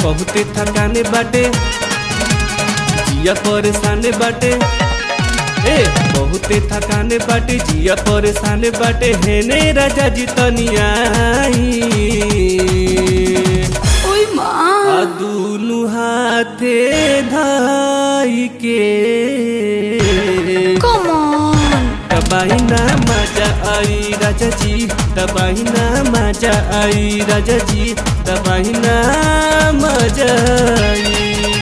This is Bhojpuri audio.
बहुते थकाने बाटे जिया परेशान बाटे ए बहुते थकाने बाटे जिया परेशान बाटे हेने राजा जी तनिया ओय माँ दुनु हाथे धाई के कमन तबाही ना मजा आई राजा जी तबाही ना मजा आई राजा जी तबाही ना मजा आई